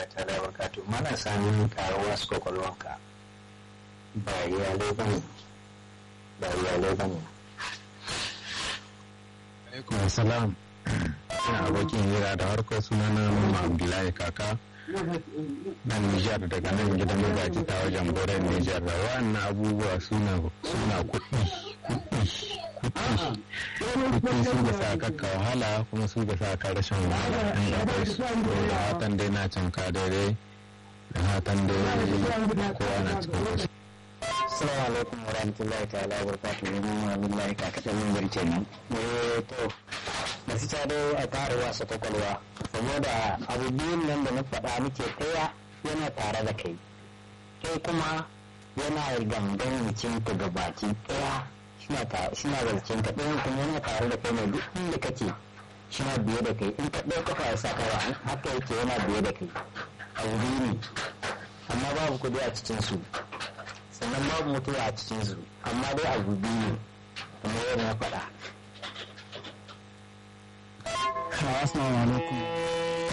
rahmatullahi ta'ala wa barakatuh mana samun karuwa su kwakwalwanka ba iyalai ba ne ba iyalai ba ne alaikum salam ina abokin hira da harkar suna na mama abdullahi kaka na nijar daga nan gidan magaji ta wajen boren nijar da wannan abubuwa suna suna kuɗi kuɗi kuɗi kuɗi su da sa ka wahala kuma su da sa ka rashin wahala in akwai su da hatan dai na canka daidai da hatan dai kowa na cikin wasu Assalamu alaikum wa rahmatullahi ta'ala wa barakatuhu ne mun wallahi ka kada mun bar kenan eh to masu ta dai a tare wasu kwakwalwa saboda abu biyun nan da na faɗa muke ɗaya yana tare da kai kai kuma yana gangan jikin ka gabaki ɗaya shina da jikin ka ɗayan kuma yana tare da kai ne duk inda kake shina biye da kai in ka ɗaya kafa ya sa kawa haka yake yana biye da kai abu biyu ne amma babu kuɗi a cikin su sannan babu mutuwa a cikinsu amma dai abu biyu ne kamar yadda na faɗa. Assalamu alaikum.